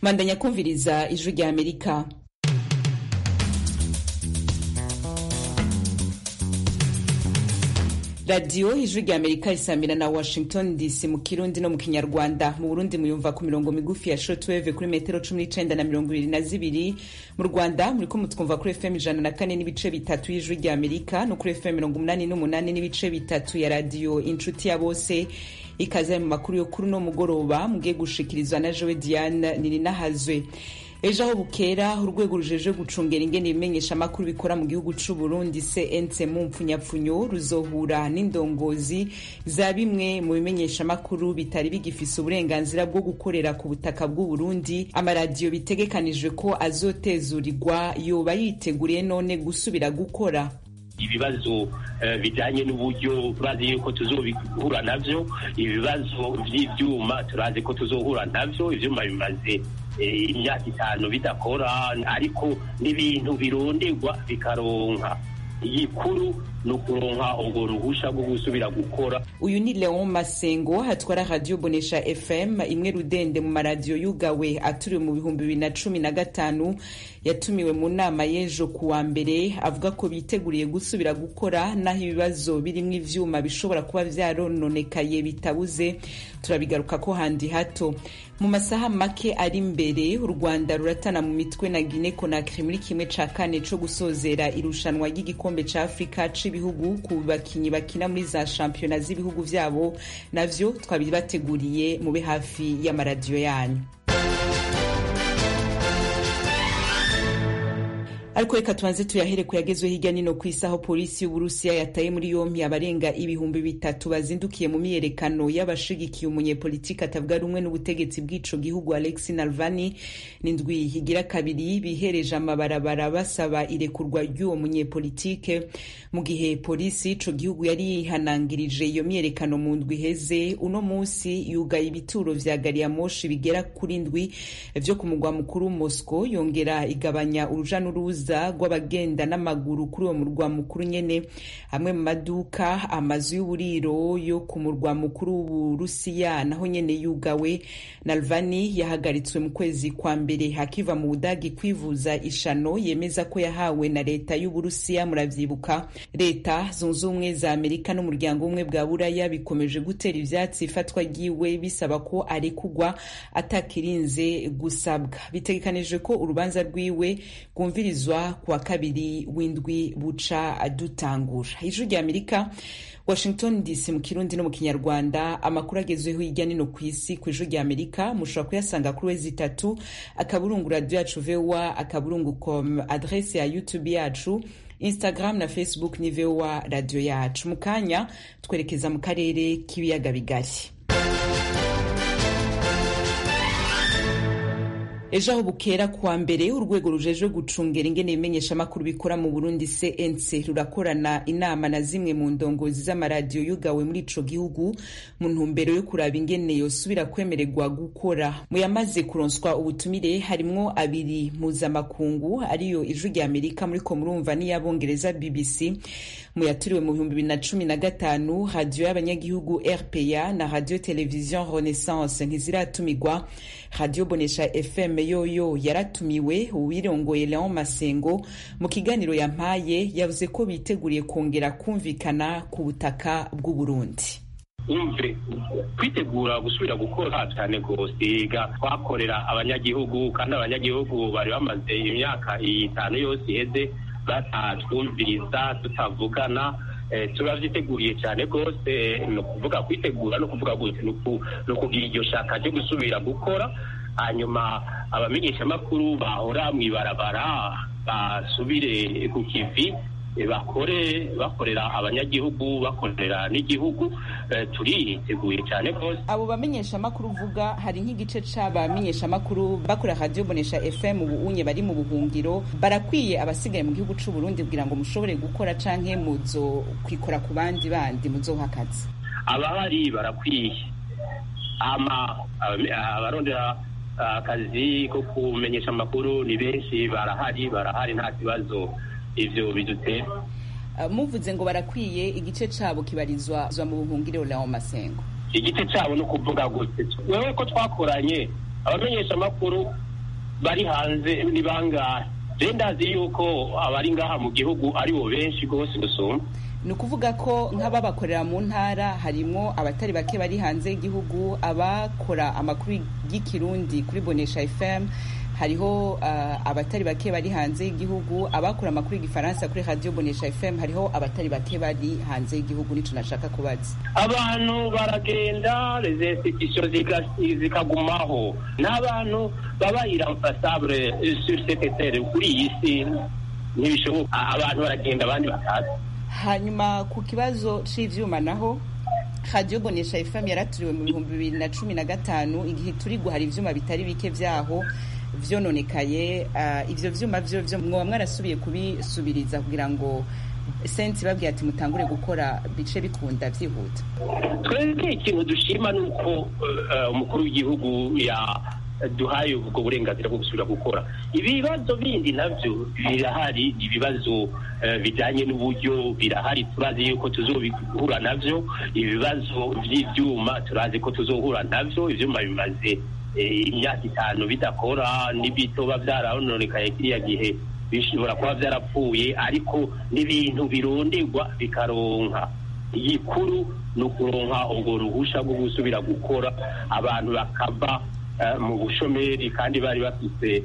mandanya kumviriza ijwi rya amerika radiyo ijwi rya amerika isamira na washington dc mu kirundi no mu kinyarwanda mu burundi muyumva ku mirongo migufi ya shortwave kuri metero cumi n'icenda na mirongo ibiri na zibiri mu rwanda muriko mutwumva kuri fm ijana na kane n'ibice bitatu y'ijwi rya amerika no kuri fm mirongo umunani n'umunani n'ibice bitatu ya radiyo inshuti ya bose ikaze mu makuru yo kuri uno mugoroba mugiye gushikirizwa na jowe diane nininahazwe ejo aho bukera urwego rujeje gucungera ingene ibimenyesha amakuru bikora mu gihugu c'u Burundi CNC mu mpfunyapfunyo ruzohura n'indongozi za bimwe mu bimenyesha amakuru bitari bigifise uburenganzira bwo gukorera ku butaka bw'u Burundi amaradiyo bitegekanijwe ko azotezurirwa yoba yiteguriye none gusubira gukora ibibazo bijyanye n'uburyo turazi yuko tuzohura navyo ibibazo vy'ivyuma turazi ko tuzohura navyo ivyuma bimaze imyaka itanu bidakora ariko n'ibintu bironderwa bikaronka igikuru ni ukuronka urwo ruhusha rwo gusubira gukora uyu ni leon masengo atwara radiyo bonesha fm imwe rudende mu maradiyo yugawe aturiwe mu bihumbi bibiri na cumi na gatanu yatumiwe mu nama y'ejo ku wa mbere avuga ko biteguriye gusubira gukora naho ibibazo birimwo ivyuma bishobora kuba vyarononekaye bitabuze turabigaruka ko handi hato mu masaha make ari imbere u rwanda ruratana mu mitwe na guine conakry muri kimwe ca kane co gusozera irushanwa ry'igikombe ca afurika ibihugu ku bakinyi bakina muri za shampiyona z'ibihugu vyabo navyo twabibateguriye mube hafi y'amaradiyo yanyu ariko reka tubanze tuyahere ku yagezweho hirya nino ku isi aho polisi y'uburusiya yataye muri yompi abarenga ibihumbi bitatu bazindukiye mu myiyerekano y'abashigikiye umunyepolitiki atavuga rumwe n'ubutegetsi bw'ico gihugu alexi nalvani n'indwi higira kabiri bihereje amabarabara basaba irekurwa ry'uwo munyepolitike mu gihe polisi ico gihugu yari yihanangirije iyo myiyerekano mu ndwi iheze uno musi yugaye ibituro vya gariyamoshi bigera kuri ndwi vyo ku mugwa mukuru moscow yongera igabanya uruja n'uruza rw'abagenda n'amaguru kuri uwo murwa mukuru nyene amwe mu maduka amazu y'uburiro yo ku murwa mukuru w'uburusiya naho nyene yugawe nalvani yahagaritswe mu kwezi kwa mbere akiva mu budagi kwivuza ishano yemeza ko yahawe na leta y'uburusiya muravyibuka leta zunze ubumwe za amerika n'umuryango umwe bwa buraya bikomeje gutera ivyatsi ifatwa ryiwe bisaba ko arekugwa atakirinze gusabwa bitegekanijwe ko urubanza rwiwe rwumvirizwa kuwa kabiri w'indwi buca dutangura ijwi rya amerika washington dc mu kirundi no mu kinyarwanda amakuru agezweho hirya nino ku isi ku ijwi rya amerika mushobora kuyasanga kuri wezi itatu akaburungu radiyo yacu voa akaburungu com adrese ya youtube yacu instagram na facebook ni voa radiyo yacu mu kanya twerekeza mu karere k'ibiyaga bigari ejo aho bukera kuwa mbere urwego rujejwe gucungera ingene ibimenyesha amakuru bikora mu burundi cnc rurakorana inama na zimwe mu ndongozi z'amaradiyo yugawe muri ico gihugu mu ntumbero yo kuraba ingene yosubira kwemererwa gukora mu yamaze kuronswa ubutumire harimwo abiri mpuzamakungu ariyo ijwi rya amerika muriko murumva n'iyabongereza bbc mu yaturiwe mu bihumbi bibiri na cumi na gatanu radiyo y'abanyagihugu rpa na radiyo televiziyo renaissance ntiziratumirwa radiyo bonesha fm yoyo yaratumiwe uwirongoye leon masengo mu kiganiro yampaye yavuze ko biteguriye kongera kumvikana ku butaka bw'uburundi umve kwitegura gusubira gukora cyane rwose twakorera abanyagihugu kandi abanyagihugu bari bamaze imyaka itanu yose iheze batatwumviriza tutavugana turabyiteguriye cyane rwose ni ukuvuga kwitegura no kuvuga gute ni ukugira iryo shaka ryo gusubira gukora hanyuma abamenyeshamakuru bahora mu ibarabara basubire ku kivi bakore bakorera abanyagihugu bakorera n'igihugu turiteguye cyane rwose abo bamenyeshamakuru uvuga hari nk'igice c'abamenyeshamakuru bakora radiyo bonesha fm ubu unye bari mu buhungiro barakwiye abasigaye mu gihugu c'u Burundi kugira ngo mushobore gukora canke muzo kwikora ku bandi bandi muzoha akazi abahari barakwiye ama abarondera akazi ko kumenyesha amakuru ni benshi barahari barahari nta kibazo ivyo bidutera muvuze ngo barakwiye igice cabo kibarizwa mu buhungiro Leon Masengo igice cabo no kuvuga gute wewe ko twakoranye abamenyesha amakuru bari hanze ni bangahe rero ndazi yuko abari ngaha mu gihugu ari bo benshi rwose gusumba ni ukuvuga ko nk'ababakorera mu ntara harimo abatari bake bari hanze y'igihugu abakora amakuru y'ikirundi kuri bonesha fm hariho uh, abatari bake bari hanze y'igihugu abakora amakuru y'igifaransa kuri radio bonesha fm hariho abatari bake bari hanze y'igihugu nico nashaka kubaza abantu baragenda les institutions zikagumaho n'abantu baba irremplaçable sur cette terre kuri iyi si ntibishoboka abantu baragenda abandi bakaza hanyuma ku kibazo c'ivyuma naho radio bonesha fm yaraturiwe mu bihumbi bibiri na cumi na gatanu igihe turi guhara ivyuma bitari bike vyaho vyononekaye uh, ivyo vyuma vyo vyo mwoba mwarasubiye kubisubiriza kugira ngo sensi babwiye ati mutangure gukora bice bikunda vyihuta twebwe ikintu dushima ni uko umukuru w'igihugu ya duhaye ubwo burenganzira bwo gusubira gukora ibibazo bindi navyo birahari ibibazo bijanye n'uburyo birahari turazi yuko tuzobihura navyo ibibazo vy'ivyuma turazi ko tuzohura navyo ivyuma bimaze imyaka itanu bidakora n'ibitoba vyarononekaye kiriya gihe bishobora kuba vyarapfuye ariko n'ibintu bironderwa bikaronka igikuru ni ukuronka ubwo ruhusha rwo gusubira gukora abantu bakava mu bushomeri kandi bari bafite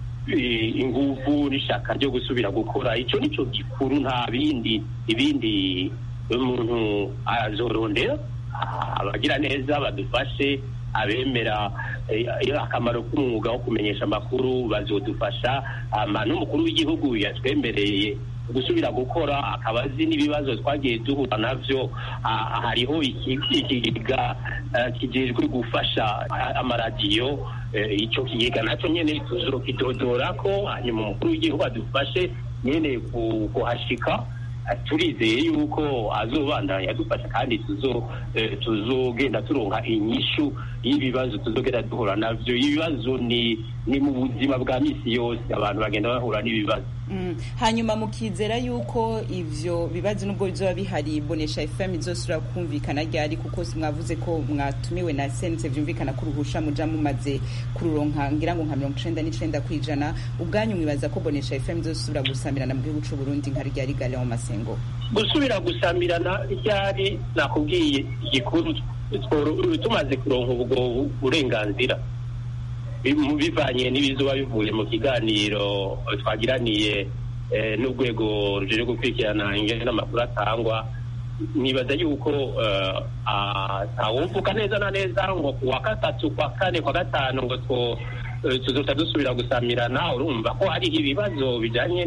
inguvu n'ishaka ryo gusubira gukora icyo nicyo gikuru nta bindi ibindi umuntu azorondera abagira neza badufashe abemera akamaro k'umwuga wo kumenyesha amakuru bazodufasha n'umukuru w'igihugu yatwemereye gusubira gukora akaba azi n'ibibazo twagiye duhura navyo hariho ikigega kijejwe gufasha amaradiyo ico kigega naco nyene tuzokidodora ko hanyuma umukuru w'igihugu adufashe nyene kuhashika turizeye yuko azobandanya adufasha kandi tuzogenda turonka inyishu y'ibibazo tuzogenda duhura navyo ibibazo ni ni mu buzima bwa misi yose abantu bagenda bahura n'ibibazo hanyuma mukizera yuko ivyo bibazo nubwo bizoba bihari bonesha fm izosubira kumvikana ryari kuko mwavuze ko mwatumiwe na sense vyumvikana ko uruhusha muja mumaze kururonka ngira ngo nka mirongo icenda n'icenda kw'ijana ubwanyu mwibaza ko bonesha fm izosubira gusamirana mu gihugu c'uburundi nka ryari gale mu masengo gusubira gusamirana ryari nakubwiye igikuru tumaze kuronka ubwo burenganzira bivanye n'ibizuba bivuye mu kiganiro twagiraniye n'urwego rujejwe gukurikirana ingene n'amakuru atangwa nibaza yuko ntawumvuka neza na neza ngo ku wa gatatu kwa kane kwa gatanu ngo tuzoca dusubira gusamirana urumva ko hariho ibibazo bijanye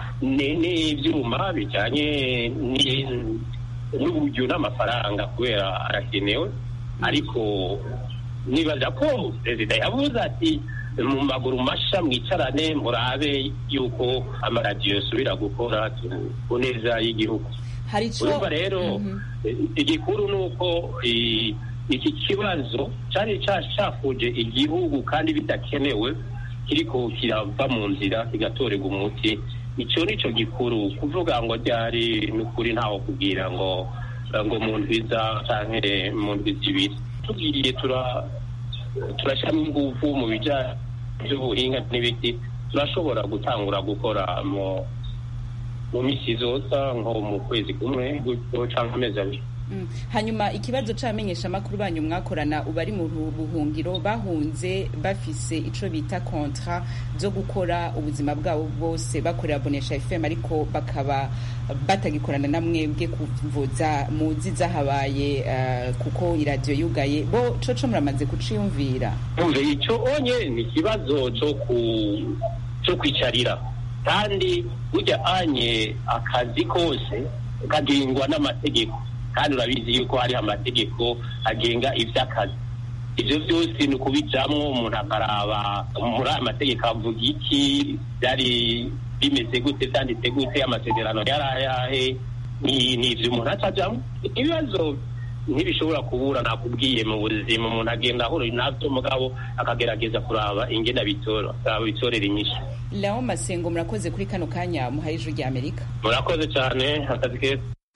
n'ivyuma bijanye n'uburyo n'amafaranga kubera arakenewe ariko nibaza ko perezida yavuze ati mu maguru masha mwicarane murabe yuko amaradiyo yosubira gukora ku neza y'igihugu urumva rero igikuru ni uko iki kibazo cyari cyashafuje igihugu kandi bidakenewe kiriko kirava mu nzira kigatorerwa umuti icyo ni cyo gikuru kuvuga ngo ryari n'ukuri ntaho kubwira ngo ngo mu ndwiza canke mu ndwiza ibiri tugiye turashyiramo ingufu mu bijyanye by'ubuhinga n'ibiti turashobora gutangura gukora mu mu minsi zoza nko mu kwezi kumwe gutyo cyangwa amezi abiri hanyuma ikibazo c'abamenyeshamakuru banyu mwakorana ubu ari mu buhungiro bahunze bafise ico bita kontra zo gukora ubuzima bwabo bwose bakorera bonesha fm ariko bakaba batagikorana na mwebwe kuvuza muzi zahabaye uh, kuko iradiyo yugaye bo coco muramaze kuciyumvira umve ico onye ni ikibazo co ku co kwicarira kandi burya anye akazi kose kagengwa n'amategeko kandi urabizi yuko hariho amategeko agenga ivy'akazi ivyo vyose ni ukubijamwo umuntu akaraba muri aya mategeko avuga iki vyari bimeze gute vyanditse gute amasezerano yari ayahe ni ivyo umuntu acajamwo ibibazo ntibishobora kubura nakubwiye mu buzima umuntu agenda ahura navyo mugabo akagerageza kuraba ingene bitora bitorera inyishu Leon Masengo murakoze kuri kano kanya muhaye ijuru rya Amerika murakoze cyane akazi keza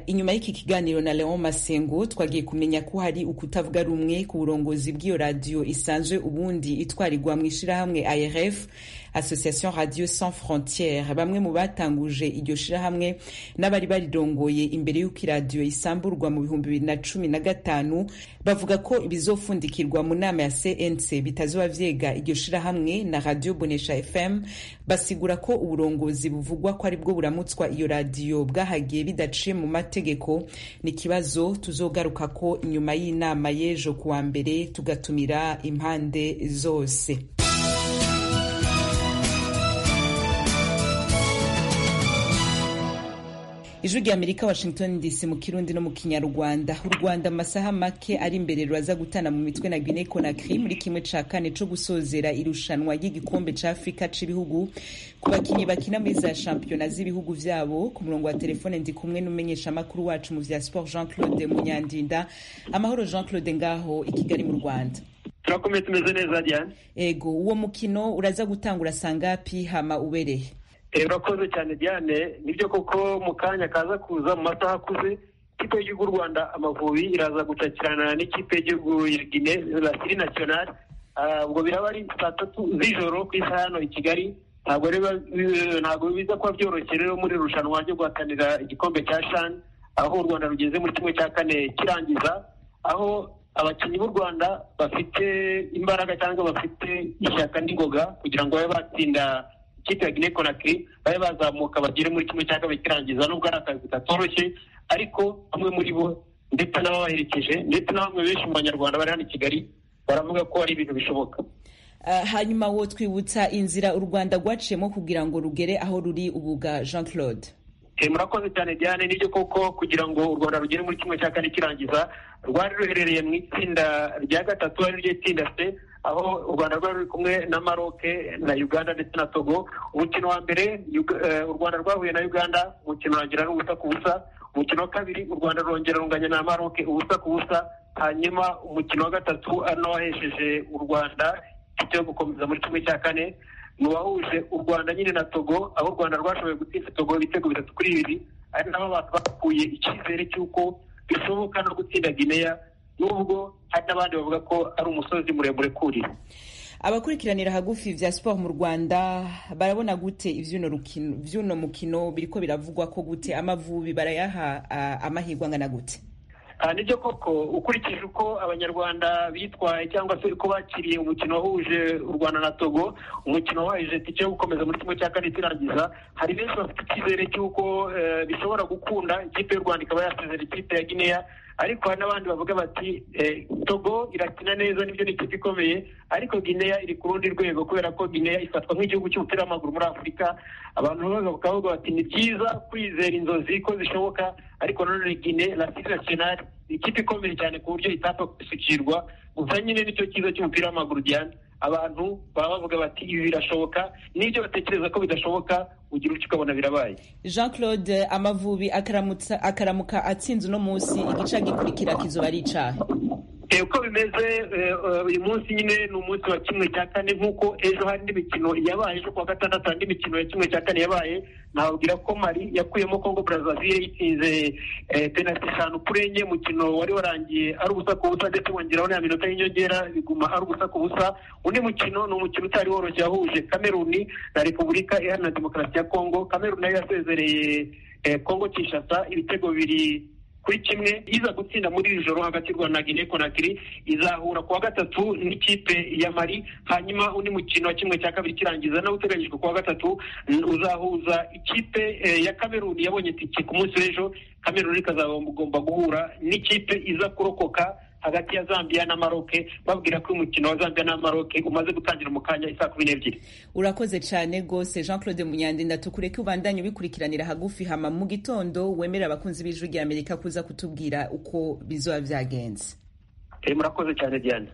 inyuma y'iki kiganiro na leon masengo twagiye kumenya ko hari ukutavuga rumwe ku burongozi bw'iyo radiyo isanzwe ubundi itwarirwa mu ishirahamwe arf association radio sans frontiere bamwe mu batanguje iryo shirahamwe n'abari barirongoye imbere y'uko iradiyo isamburwa mu bihumbi bibiri na cumi na gatanu bavuga ko ibizofundikirwa mu nama ya cnc bitazoba vyega iryo shirahamwe na radio bonesha fm basigura ko uburongozi buvugwa ko aribwo buramutswa iyo radiyo bwahagiye bidaciye mu mategeko ni ikibazo tuzogaruka ko inyuma y'inama y'ejo kuwa mbere tugatumira impande zose ijwi rya amerika washington dc mu kirundi no mu kinyarwanda u rwanda amasaha make ari imbere ruraza gutana mu mitwe na guinee conakry muri kimwe ca kane co gusozera irushanwa ry'igikombe ca afurika c'ibihugu ku bakinyi bakina muri za shampiyona z'ibihugu vyabo ku murongo wa telefone ndi kumwe n'umumenyeshamakuru wacu mu vya sport jean claude munyandinda amahoro jean claude ngaho i kigali mu rwanda turakomeye tumeze neza diane ego uwo mukino uraza gutangura sangapi hama ubereye urakoze cyane diane nibyo koko mu kanya kaza kuza mu masaha akuze ikipe y'igihugu y'u rwanda amavubi iraza gucakirana n'ikipe y'igihugu ya gine lasiri nasiyonari ubwo biraba ari saa tatu z'ijoro ku isaha hano i kigali ntabwo ntabwo biza kuba byoroshye rero muri irushanwa ryo guhatanira igikombe cya shani aho u rwanda rugeze muri kimwe cya kane kirangiza aho abakinnyi b'u rwanda bafite imbaraga cyangwa bafite ishyaka n'ingoga kugira ngo babe batsinda ikipe ya Guinea Conakry babe bazamuka bagere muri kimwe cya kabiri kirangiza nubwo ari akazi katoroshye ariko bamwe muri bo ndetse n'ababaherekeje ndetse na bamwe benshi mu banyarwanda bari hano i Kigali baravuga ko ari ibintu bishoboka hanyuma wo twibutsa inzira u rwanda rwaciyemo kugira ngo rugere aho ruri ubuga jean claude murakoze cyane diane nibyo koko kugira ngo u rwanda rugere muri kimwe cya kane kirangiza rwari ruherereye mu itsinda rya gatatu ari ryo tsinda se aho u rwanda rwari ruri kumwe na maroke na uganda ndetse na togo umukino wa mbere u rwanda rwahuye na uganda umukino urangira n'ubusa ku busa umukino wa kabiri u rwanda rwongera runganya na maroke ubusa ku busa hanyuma umukino wa gatatu ari nawo wahesheje u rwanda itike yo gukomeza muri kimwe cya kane ni uwahuje u rwanda nyine na togo aho u rwanda rwashoboye gutsinda togo ibitego bitatu kuri bibiri ari nabo abantu bakuye icyizere cy'uko bishoboka no gutsinda gineya nubwo hari n'abandi bavuga ko ari umusozi muremure kurira abakurikiranira hagufi vya siporo mu rwanda barabona gute ivy'uno mukino biriko biravugwa ko gute amavubi barayaha amahirwe angana gute nibyo koko ukurikije uko abanyarwanda bitwaye cyangwa se uko bakiriye umukino wahuje u rwanda na togo umukino wahuje tike yo gukomeza muri kimwe cya kane kirangiza hari benshi bafite icyizere cy'uko bishobora gukunda ikipe y'u rwanda ikaba yasezera ikipe ya gineya ariko hari n'abandi bavuga bati togo irakina neza nibyo ni ikipe ikomeye ariko gineya iri ku rundi rwego kubera ko gineya ifatwa nk'igihugu cy'umupira w'amaguru muri afurika abantu bakavuga bati ni byiza kwizera inzozi ko zishoboka ariko nanone gine lasiri nasiyonari ni ikipe ikomeye cyane ku buryo itapfa gusukirwa gusa nyine nicyo cyiza cy'umupira w'amaguru diane abantu baba bavuga bati ibi birashoboka n'ibyo batekereza ko bidashoboka ugira uco ukabona birabaye jean claude amavubi akaramuka atsinze uno munsi igice gikurikira kizoba ari icahe uko bimeze uyu munsi nyine ni umunsi wa kimwe cya kane nk'uko ejo hari indi mikino yabaye ejo kuwa gatandatu andi mikino ya kimwe cya kane yabaye nababwira ko mari yakuyemo kongo brazzaville yitsinze penaliti eshanu kuri enye umukino wari warangiye ari ubusa ku busa ndetse wongeraho na minota y'inyongera biguma ari ubusa ku busa undi mukino ni umukino utari woroshye wahuje kameruni na repubulika iharanira demokarasi ya kongo kameruni nayo yasezereye kongo kinshasa ibitego bibiri kuri kimwe iza gutsinda muri iri joro hagati y'u rwanda na guinea conakry izahura kuwa gatatu n'ikipe ya mari hanyuma undi mukino wa kimwe cya kabiri kirangiza nawe uteganyijwe kuwa gatatu uzahuza ikipe ya kameruni yabonye tike ku munsi w'ejo kameruni ikazagomba guhura n'ikipe iza kurokoka hagati ya zambia na maroke babwira ko umukino wa zambia na maroke umaze gutangira mu kanya isaa kumi n'ebyiri urakoze cyane rwose jean claude munyandinda tukureke ubandanye ubikurikiranira hagufi hama mu gitondo wemerera abakunzi b'ijwi rya amerika kuza kutubwira uko bizoba byagenze murakoze cyane diane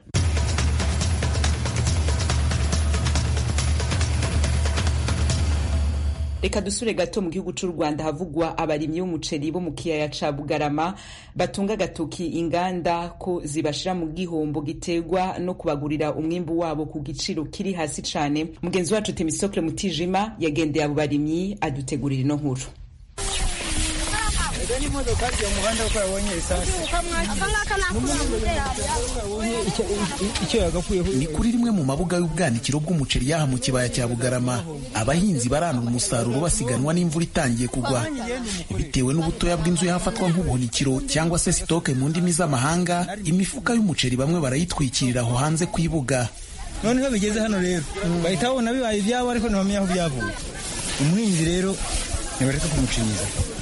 reka dusure gato mu gihugu cy'u rwanda havugwa abarimyi b'umuceri bo mu kiyaya ca bugarama batunga agatoki inganda ko zibashira mu gihombo giterwa no kubagurira umwimbu wabo ku giciro kiri hasi cane mugenzi wacu temisokle mutijima yagendeye abo barimyi adutegurira ino nkuru ni kuri rimwe mu mabuga y'ubwanikiro bw'umuceri yaha mu kibaya cya bugarama abahinzi baranura umusaruro basiganwa n'imvura itangiye kugwa bitewe n'ubutoya bw'inzu yahafatwa nk'ubuhunikiro cyangwa se sitoke mu ndimi z'amahanga imifuka y'umuceri bamwe barayitwikirira aho hanze ku ibuga noneho bigeze hano rero bahita babona bibaye ibyabo ariko ntibamenya aho byavuye umuhinzi rero ntibareka kumucinyiza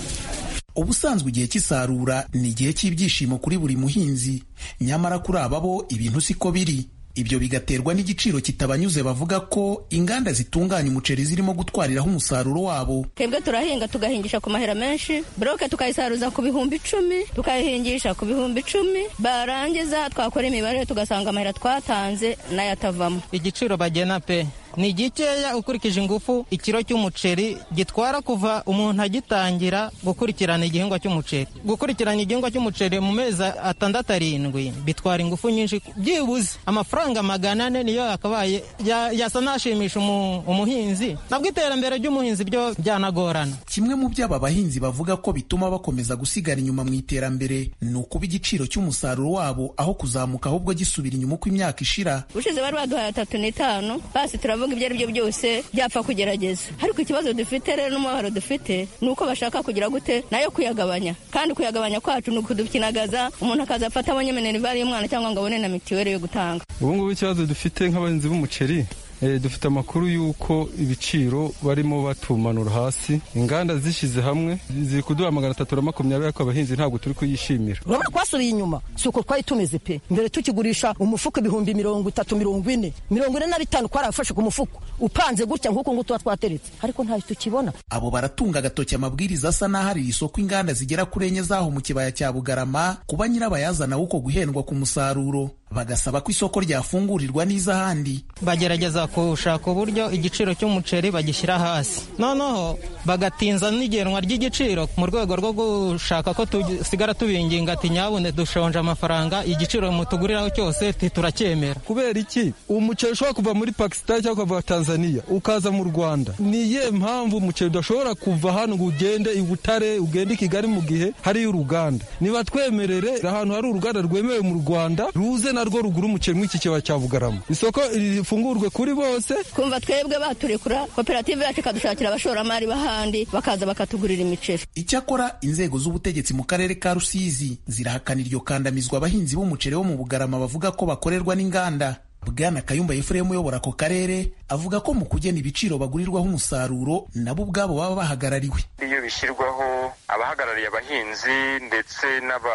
ubusanzwe igihe cy'isarura ni igihe cy'ibyishimo kuri buri muhinzi nyamara kuri aba bo ibintu siko biri ibyo bigaterwa n'igiciro kitabanyuze bavuga ko inganda zitunganya umuceri zirimo gutwariraho umusaruro wabo twebwe turahinga tugahingisha ku mahera menshi buroke tukayisaruza ku bihumbi icumi tukayihingisha ku bihumbi icumi barangiza twakora imibare tugasanga amahera twatanze nayo atavamo igiciro bagena pe ni gikeya ukurikije ingufu ikiro cy'umuceri gitwara kuva umuntu agitangira gukurikirana igihingwa cy'umuceri gukurikirana igihingwa cy'umuceri mu mezi atandatu arindwi bitwara ingufu nyinshi byibuze amafaranga magana ane niyo yakabaye yasa n'ashimisha umuhinzi nabwo iterambere ry'umuhinzi byo byanagorana kimwe mu byo aba bahinzi bavuga ko bituma bakomeza gusigara inyuma mu iterambere ni ukuba igiciro cy'umusaruro wabo aho kuzamuka ahubwo gisubira inyuma uko imyaka ishira ushize bari baduhaye atatu n'itanu basi turavuga ibyo ari byo byose byapfa kugerageza ariko ikibazo dufite rero n'umubabaro dufite ni uko bashaka kugira gute nayo kuyagabanya kandi kuyagabanya kwacu ni ukudukinagaza umuntu akaza afata abonye minerivare y'umwana cyangwa ngo abone na mitiweli yo gutanga ubu ngubu ikibazo dufite nk'abahinzi b'umuceri dufite amakuru y'uko ibiciro barimo batumanura hasi inganda zishyize hamwe ziri kuduha magana atatu na makumyabiri ariko abahinzi ntabwo turi kuyishimira urabona twasubiye inyuma si uko twari tumeze pe mbere tukigurisha umufuka ibihumbi mirongo itatu mirongo ine mirongo ine na bitanu twarafashe ku mufuka upanze gutya nk'uko nguko tuba twateretse ariko ntayo tukibona abo baratunga agatoki amabwiriza asa n'aho ari isoko inganda zigera kuri enye zaho mu kibaya cya bugarama kuba nyirabayazana w'uko guhendwa ku musaruro bagasaba ko isoko ryafungurirwa n'iz'ahandi bagerageza gushaka uburyo igiciro cy'umuceri bagishyira hasi noneho bagatinza n'igenwa ry'igiciro mu rwego rwo gushaka ko tusigara tubinginga ati nyabune dushonje amafaranga igiciro mutuguriraho cyose turacyemera kubera iki umuceri ushobora kuva muri pakisitani cyangwa ukava tanzania ukaza mu rwanda ni iyihe mpamvu umuceri udashobora kuva hano ngo ugende i butare ugende i kigali mu gihe hariyo uruganda niba twemerere ahantu hari uruganda rwemewe mu rwanda ruze narwo rugura umuceri mw'iki kibaya cya bugarama isoko rifungurwe kuri bose kumva twebwe baturekura koperative yacu ikadushakira abashoramari b'ahandi bakaza bakatugurira imiceri icyakora inzego z'ubutegetsi mu karere ka rusizi zirahakana iryo kandamizwa abahinzi b'umuceri wo mu bugarama bavuga ko bakorerwa n'inganda bwana kayumba efuremu uyobora ako karere avuga ko mu kugena ibiciro bagurirwaho umusaruro nabo ubwabo baba bahagarariwe iyo bishyirwaho abahagarariye abahinzi ndetse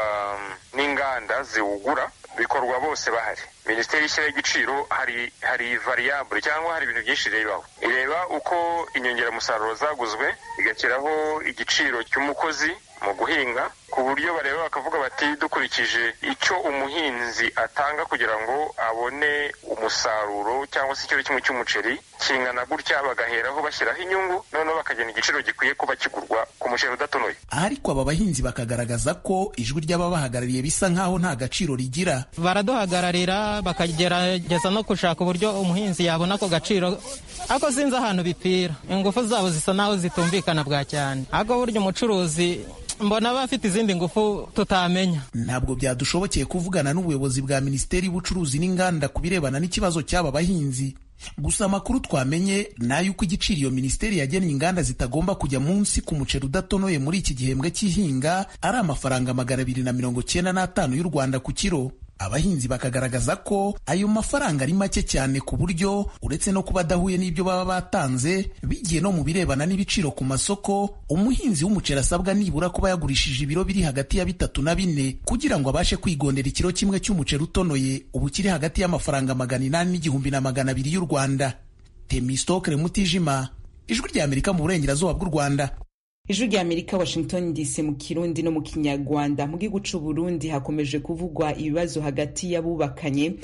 n'inganda ziwugura bikorwa bose bahari minisiteri ishyiraho igiciro hari hari variyabure cyangwa hari ibintu byinshi irebaho ireba uko inyongeramusaruro zaguzwe igashyiraho igiciro cy'umukozi mu guhinga ku buryo bareba bakavuga bati dukurikije icyo umuhinzi atanga kugira ngo abone umusaruro cyangwa se ikiro kimwe cy'umuceri kingana gutya bagaheraho bashyiraho inyungu noneho bakagena igiciro gikwiye kuba kigurwa ku muceri udatonoye ariko aba bahinzi bakagaragaza ko ijwi ry'ababahagarariye bisa nk'aho nta gaciro rigira baraduhagararira bakagerageza no gushaka uburyo umuhinzi yabona ako gaciro ariko sinzi ahantu bipira ingufu zabo zisa n'aho zitumvikana bwa cyane ariko burya umucuruzi mbona aba afite izindi ngufu tutamenya ntabwo byadushobokeye kuvugana n'ubuyobozi bwa minisiteri y'ubucuruzi n'inganda ku birebana n'ikibazo cy'aba bahinzi gusa amakuru twamenye ni ay'uko igiciro iyo minisiteri yagennye inganda zitagomba kujya munsi ku muceri udatonoye muri iki gihembwe cy'ihinga ari amafaranga magana abiri na mirongo cyenda n'atanu y'u rwanda ku kiro abahinzi bakagaragaza ko ayo mafaranga ari make cyane ku buryo uretse no kuba adahuye n'ibyo baba batanze bigiye no mu birebana n'ibiciro ku masoko umuhinzi w'umuceri asabwa nibura kuba yagurishije ibiro biri hagati ya bitatu na bine kugira ngo abashe kwigondera ikiro kimwe cy'umuceri utonoye ubu kiri hagati y'amafaranga magana inani n'igihumbi na magana abiri y'u rwanda temistokere mutijima ijwi rya amerika mu burengerazuba bw'u rwanda ijwi rya amerika washington dc mu kirundi no mu kinyarwanda mu gihugu c'u burundi hakomeje kuvugwa ibibazo hagati y'abubakanye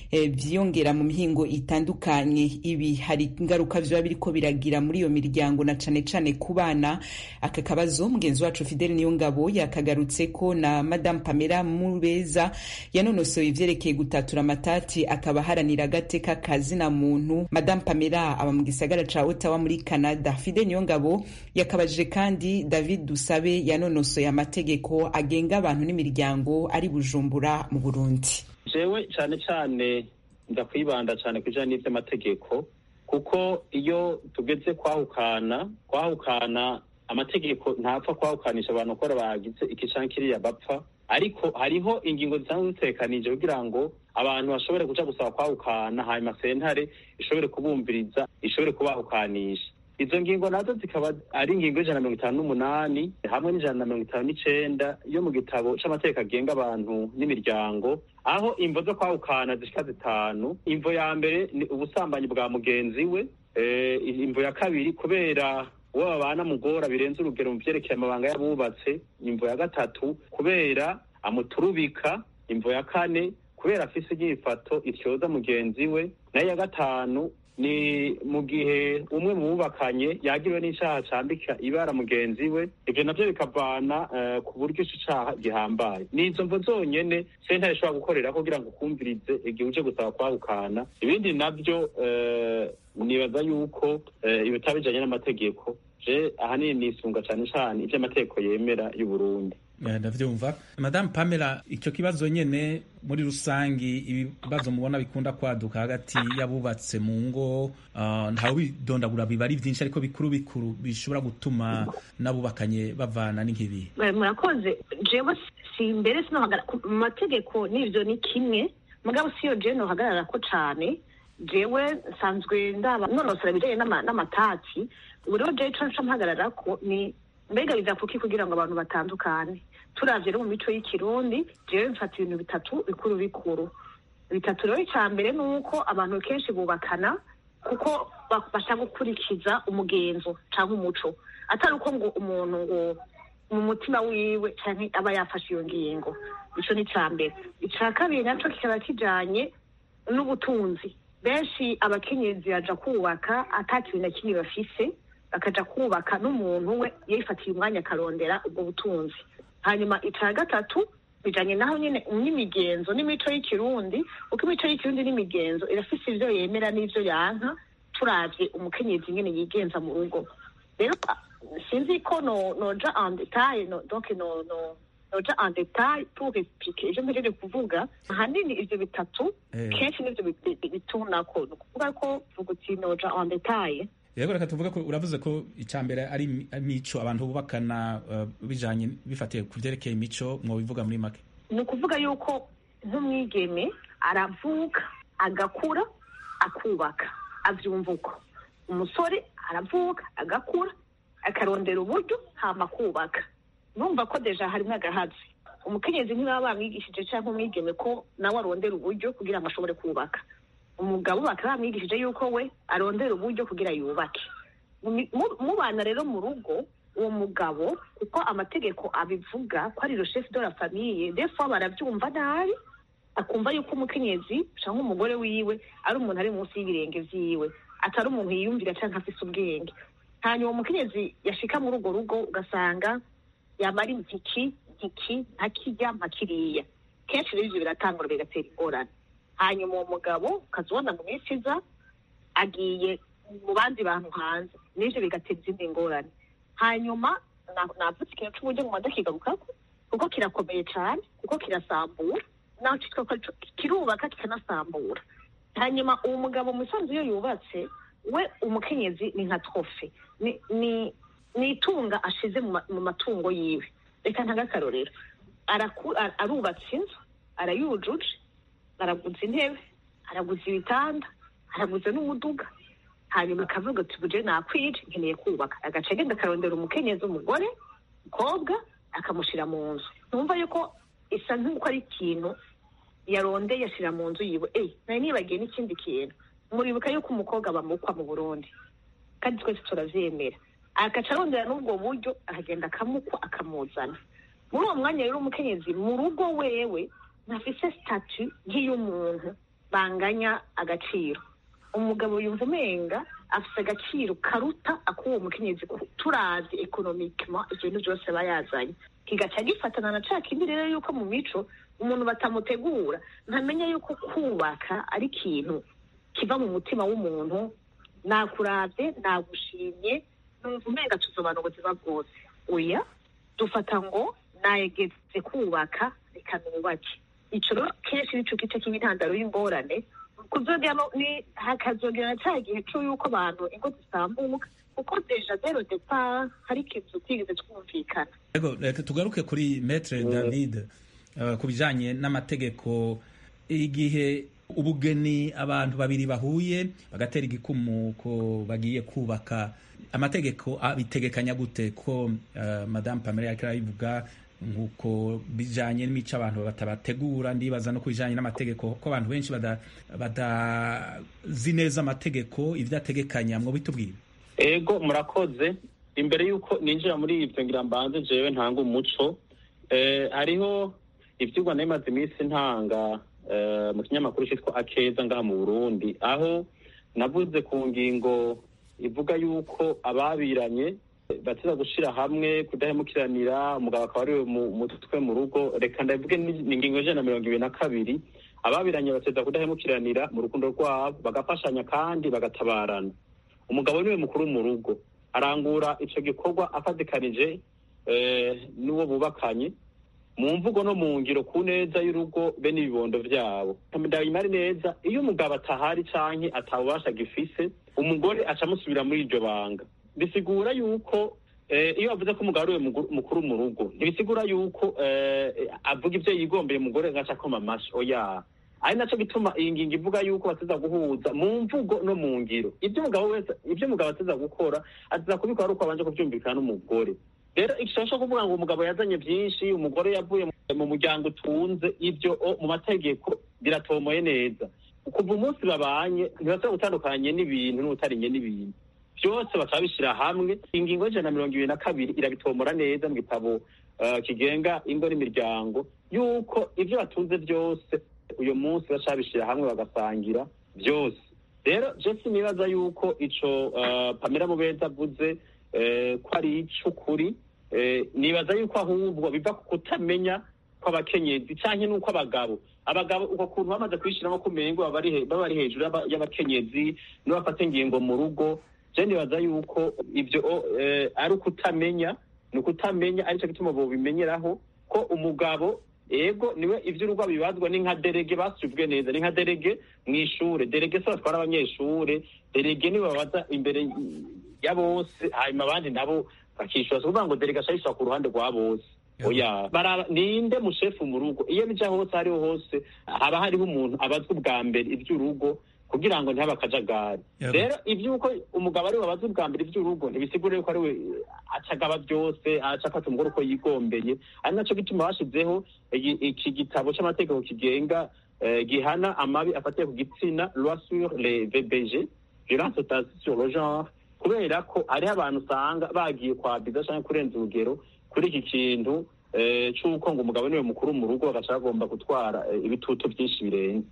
vyiyongera mu mihingo itandukanye ibi hari ingaruka vyoba biriko biragira muri iyo miryango na cane cane ku bana aka kabazo mugenzi wacu Fidel Niyongabo yakagarutse ko na Madame Pamela Mubeza yanonosoye ivyerekeye gutatura amatati akaba haranira agateka kazina muntu Madame Pamela aba mu gisagara ca Ottawa muri Canada Fidel Niyongabo yakabajije kandi David Dusabe yanonosoye amategeko agenga abantu n'imiryango ari Bujumbura mu Burundi jewe cyane cyane nza kwibanda cyane ku bijyanye n'iby'amategeko kuko iyo tugeze kwahukana kwahukana amategeko ntapfa kwahukanisha abantu ko bagize iki canke kiriya bapfa ariko hariho ingingo zisanzwe zitekanije kugira ngo abantu bashobore kuja gusaba kwahukana hanyuma sentare ishobore kubumviriza ishobore kubahukanisha izo ngingo nazo zikaba ari ingingo y'ijana na mirongo itanu n'umunani hamwe n'ijana na mirongo itanu n'icenda yo mu gitabo c'amategeko agenga abantu n'imiryango aho imvo zo kwahukana zishika zitanu imvo ya mbere ni ubusambanyi bwa mugenzi we imvo ya kabiri kubera uwo babana mugora birenze urugero mu vyerekeye amabanga y'abubatse imvo ya gatatu kubera amuturubika imvo ya kane kubera afise inyifato ityoza mugenzi we nayo ya gatanu ni mu gihe umwe mu bubakanye yagiriwe n'icaha cambika ibara mugenzi we ivyo navyo bikavana ku buryo ico caha gihambaye ni izo mvo zonyene sentare ishobora gukorera kugira ngo ukumvirize igihe uje gusaba kwahukana ibindi navyo nibaza yuko ibitaba bijanye n'amategeko je ahanini nisunga cane cane ivyo amategeko yemera y'uburundi ndavyumva madamu pamela icyo kibazo nyene muri rusangi ibibazo mubona bikunda kwaduka hagati y'abubatse mu ngo uh, ntawe bidondagura biba ari vyinshi ariko bikuru bikuru bishobora gutuma n'abubakanye bavana n'inkibi murakoze jewe si mbere sinohagara mu mategeko n'ivyo ni kimwe mugabo siyo jewe nohagarara ko cane jewe nsanzwe ndaba nonosora ibijanye n'amatati ubu rero jewe ico nca mpagararako ni mbega biza kuki kugira ngo abantu batandukane turavye no mu mico y'ikirundi jewe mfata ibintu bitatu bikuru bikuru bitatu rero ica mbere ni uko abantu kenshi bubakana kuko bashaka gukurikiza umugenzo canke umuco atari uko ngo umuntu ngo mu mutima wiwe canke aba yafashe iyo ngingo ico ni ica mbere ica kabiri naco kikaba kijanye n'ubutunzi benshi abakenyezi baja kubaka ata kintu na kimwe bafise bakaja kubaka n'umuntu we yifatiye umwanya akarondera ubwo butunzi hanyuma ica gatatu bijanye naho nyene n'imigenzo n'imico y'ikirundi uko imico y'ikirundi n'imigenzo irafise ivyo yemera n'ivyo yanka turavye umukenyezi nyene yigenza mu rugo rero sinzi ko no noja en detail no, donc no no noja en detail pour expliquer ivyo mpejeje kuvuga ahanini ivyo bitatu kenshi nivyo bitunako ni ukuvuga ko vuga uti noja en detail yego reka tuvuge ko uravuze ko icya mbere ari imico abantu bubakana bijanye bifatiye ku vyerekeye imico mwobivuga muri make ni ukuvuga yuko nk'umwigeme aravuka agakura akubaka avyumva uko umusore aravuka agakura akarondera uburyo hama kubaka numva ko deja harimwo agahazi umukenyezi ntibaba bamwigishije canke umwigeme ko nawe arondera uburyo kugira ngo ashobore kubaka umugabo bakaba bamwigishije yuko we arondera uburyo kugira yubake mubana rero mu rugo uwo mugabo kuko amategeko abivuga ko ari le chef de la famille des fois baravyumva nabi akumva yuko umukenyezi canke umugore wiwe ari umuntu ari munsi y'ibirenge vyiwe atari umuntu yiyumvira canke afise ubwenge hanyuma umukenyezi yashika muri urwo rugo ugasanga yamara impiki mpiki ntakirya mpakiriya kenshi rero ivyo biratangura bigatera ingorane hanyuma uwo mugabo ukazibona mu minsi iza agiye mu bandi bantu hanze n'ivyo bigatera izindi ngorane hanyuma navuze ikintu c'uburyo mu ndakigarukako kuko kirakomeye cane kuko kirasambura naho citwa kirubaka kikanasambura hanyuma uwo mugabo mu isanzu iyo yubatse we umukenyezi ni nka trofe ni ni ni itunga ashize mu matungo yiwe reka ntange akarorero arubatse inzu arayujuje araguza intebe araguza ibitanda araguza n'umuduga hanyuma akavuga ati buje nakwije nkeneye kubaka agaca agenda akarondera umukenyezi umugore umukobwa akamushira mu nzu numva yuko isa nk'uko ari ikintu yarondeye ashira mu nzu yiwe eyi nari nibagiye n'ikindi kintu muribuka yuko umukobwa bamukwa mu burundi kandi twese turavyemera agaca arondera n'ubwo buryo akagenda akamukwa akamuzana muri uwo mwanya rero umukenyezi mu rugo wewe ntafise statu nk'iy'umuntu banganya agaciro umugabo yumva umenga afite agaciro karuta ak'uwo mukenyezi turazi ekonomikima ibyo bintu byose aba yazanye kigaca gifatana na ca kindi rero yuko mu mico umuntu batamutegura ntamenya yuko kubaka ari ikintu kiva mu mutima w'umuntu nakurabye nagushimye numva umenga tuzobana ubuzima bwose oya dufata ngo nayegeze kubaka reka nubake ico rero kenshi nico gice kiba intandaro y'ingorane kuzogera hakazogera ca gihe co yuko abantu ingo zisambuka kuko deja zero depart hari ikintu tutigeze twumvikana Ego, reka tugaruke kuri Maître David uh, ku bijanye n'amategeko igihe ubugeni abantu babiri bahuye bagatera igikumu ko bagiye kubaka amategeko abitegekanya gute ko uh, Madame Pamela yariko arabivuga nkuko bijanye n'imico abantu batabategura ndibaza no kubijanye n'amategeko ko abantu benshi badazi neza amategeko ivyo ategekanya mwo bitubwira ego murakoze imbere y'uko ninjira muri ibyo ngira mbanze jewe ntanga umuco eh, hariho ivyigwa narimaze iminsi ntanga eh, mu kinyamakuru citwa akeza ngaha mu burundi aho navuze ku ngingo ivuga yuko ababiranye bateza gushira hamwe kudahemukiranira umugabo akaba ariwe mutwe mu rugo reka ndavuge ni ingingo ijana na mirongo ibiri na kabiri ababiranye bateza kudahemukiranira mu rukundo rwabo bagafashanya kandi bagatabarana umugabo niwe mukuru mu rugo arangura ico gikorwa afatikanije n'uwo bubakanye mu mvugo no mu ngiro ku neza y'urugo be n'ibibondo vyabo ndabimari neza iyo umugabo atahari canke atabubasha gifise umugore aca amusubira muri iryo banga bisigura yuko iyo bavuze ko umugabo ariwe mukuru mu rugo ntibisigura yuko avuga ibyo yigombeye umugore agaca akoma amashi oya ari naco gituma iyi ngingo ivuga yuko bateza guhuza mu mvugo no mu ngiro ibyo umugabo wese ibyo umugabo ateza gukora ateza kubikora ari uko abanje kuvyumvikana n'umugore rero igishobora kuvuga ngo umugabo yazanye byinshi umugore yavuye mu muryango utunze ibyo mu mategeko biratomoye neza kuva umunsi babanye ntibashobora gutandukanye n'ibintu n'utarinye n'ibintu byose bakaba bishyira hamwe ingingo y'ijana na mirongo ibiri na kabiri irabitomora neza mu gitabo kigenga ingo n'imiryango yuko ibyo batunze byose uyu munsi bashaka bishyira hamwe bagasangira byose rero jesi nibaza yuko ico pamela mubeza avuze ko ari ic'ukuri nibaza yuko ahubwo biva ku kutamenya kw'abakenyezi canke n'uko abagabo abagabo uko kuntu bamaze kwishyiramo kumengo baba bari hejuru y'abakenyezi n'abafata ingingo mu rugo je nibaza yuko ibyo ari ukutamenya ni ukutamenya arico gituma bobimenyeraho ko umugabo ego niwe ivy'urugo bibazwa ni nka derege basubwe neza ni nka derege mw'ishure derege se batwara abanyeshure derege niwe babaza imbere ya bose hanyuma abandi nabo bakishura kuvuga ngo derege aca yishura ku ruhande rwa bose oya baraba ninde mushefu mu rugo iyo bija hose hariho hose haba hariho umuntu abazwa ubwa mbere ivy'urugo kugira ngo ntihabe akajagari rero ivy'uko umugabo ariwe abaza ubwa mbere ivy'urugo ntibisigura yuko ariwe acagaba byose aca afata umugore uko yigombeye ari naco gituma bashizeho iki gitabo c'amategeko kigenga gihana amabi afatiye ku gitsina loi sur les vbg violence sur le genre kubera ko hariho abantu usanga bagiye kwabiza canke kurenza urugero kuri iki kintu c'uko ngo umugabo niwe mukuru mu rugo bagaca bagomba gutwara ibitutu byinshi birenze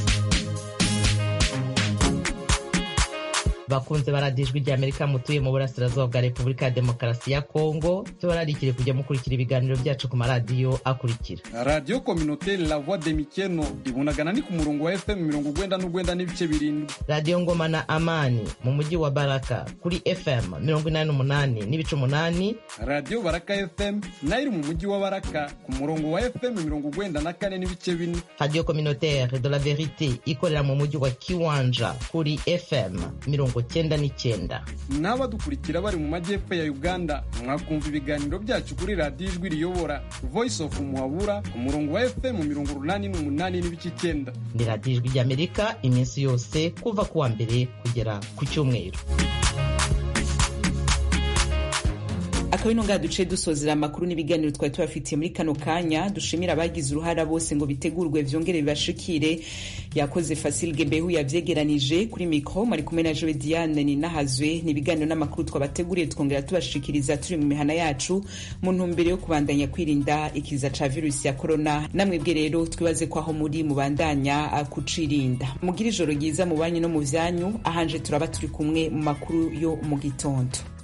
bakunze baradijwe rya amerika mutuye mu burasirazuba bwa repubulika ya demokarasi ya kongo tubararikire kujya mukurikira ibiganiro byacu ku maradiyo akurikira radiyo kominoteri la voix de mikeno ibunagana ni ku murongo wa fm mirongo ugwenda n'ugwenda n'ibice birindwi radiyo ngoma na amani mu mujyi wa baraka kuri fm mirongo inani n'umunani n'ibice umunani radiyo baraka fm nayo iri mu mujyi wa baraka ku murongo wa fm mirongo ugwenda na kane n'ibice bine radiyo kominoteri de la verite ikorera mu mujyi wa kiwanja kuri fm mirongo cyenda n'icyenda n'abadukurikira bari mu majyepfo ya uganda mwakumva ibiganiro byacu kuri radiyo ijwi riyobora voice of muhabura ku murongo wa fm mirongo urunani n'umunani n'ibice icyenda ni radiyo ijwi ry'amerika iminsi yose kuva ku wa mbere kugera ku cyumweru akaba ino ngaha duce dusozera amakuru n'ibiganiro twari tubafitiye muri kano kanya dushimira abagize uruhara bose ngo bitegurwe vyongere bibashikire yakoze Fasil Gebehu yavyegeranije kuri mikro mari kumwe na Joe Diane ni nahazwe ni ibiganiro n'amakuru twabateguriye twongera tubashikiriza turi mu mihana yacu mu ntumbero yo kubandanya kwirinda ikiza ca virusi ya corona namwebwe rero twibaze ko aho muri mubandanya kucirinda mugira ijoro ryiza mu banyu no mu vyanyu ahanje turaba turi kumwe mu makuru yo mu gitondo